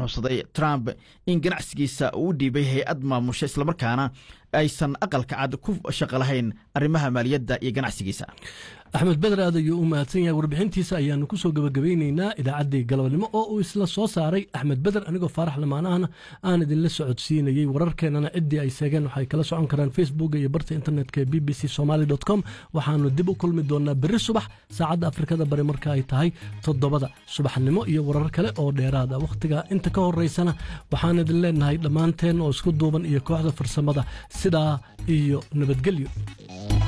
nuxnuuxsaday trump in ganacsigiisa uu u dhiibay hay-ad maamusha islamarkaana aysan aqalka cad ku shaqo lahayn arrimaha maaliyadda iyo ganacsigiisa axmed beder aad ayuu u mahadsan yahay warbixintiisa ayaanu ku soo gebagabeyneynaa idaacaddii galabnimo oo uu isla soo saaray axmed beder anigoo faarax lamaanahana aan idinla socodsiinayey wararkeenana ciddii ay seegeen waxay kala socon karaan facebooka iyo barta internetka ee b b c somaly com waxaanu dib u kulmi doonaa berri subax saacadda afrikada bari marka ay tahay toddobada subaxnimo iyo warar kale oo dheeraada wakhtiga inta ka horeysana waxaan idin leenahay dhammaanteen oo isku duuban iyo kooxda farsamada sidaa iyo nabadgelyo